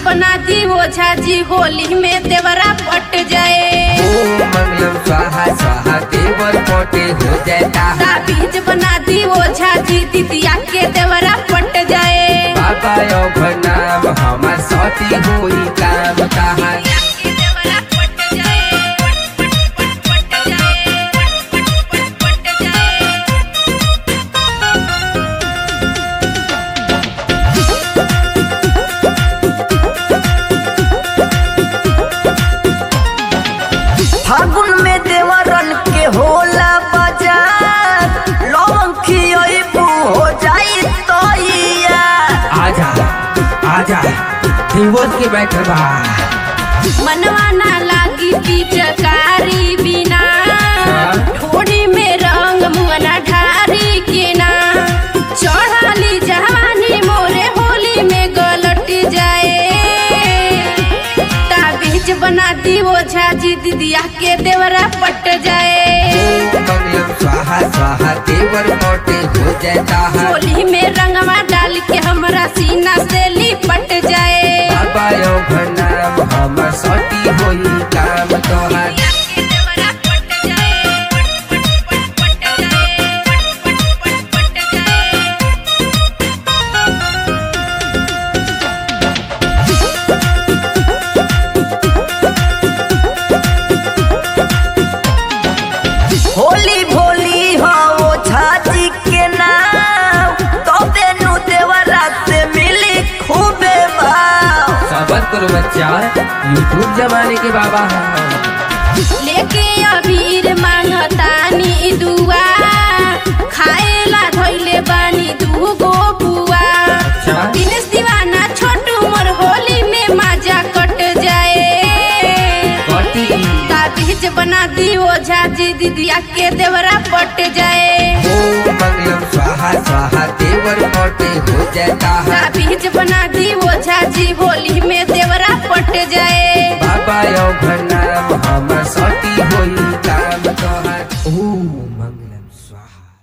बना दी ओझा जी होली में देवरा पट जाए ओम मंगलम स्वाहा स्वाहा देवर पोटे हो जाता है ताबीज बना दी ओझा जी दिदिया के देवरा पट जाए बाबा यो नाम हमार सती होई काम कहा फागुन में देवरन के होला बाजार लौंग खियबू हो जाई तैया आजा आजा देवर के बैठल बा मनवा ना लागी पिचकारी बिना ठोड़ी में रंग मुअना ढारी के ना चढ़ाली जवानी मोरे होली में गलट जाए ताबीज बना दी ओझा जी दिदिया के देवरा पट जाए ओम मंगलम स्वाहा स्वाहा देवर पोटे हो जाता है होली में रंगवा डाल के हमरा सीना से लिपट जाए बाबा यो नाम हमार सती होई काम तोहार होली भोली हो वो छाची के नाम तो बेनु देवरा से मिली खूबे भाव सबर करो बच्चा यूट्यूब जमाने के बाबा हैं लेके अबीर मांगतानी दुआ खाएला धोइले बानी दूगो बुआ अच्छा दिनेश दीवाना छोटू मोर होली में मजा कट जाए कटी ताबीज बना दी ओझा जी दिदिया के देवरा पट जाए ओम मंगलम स्वाहा स्वाहा देवर पोटे हो जाता है ताबीज बना दी ओझा जी होली में देवरा पट जाए बाबा यो नाम हमार सती होई काम तोहार ओम मंगलम स्वाहा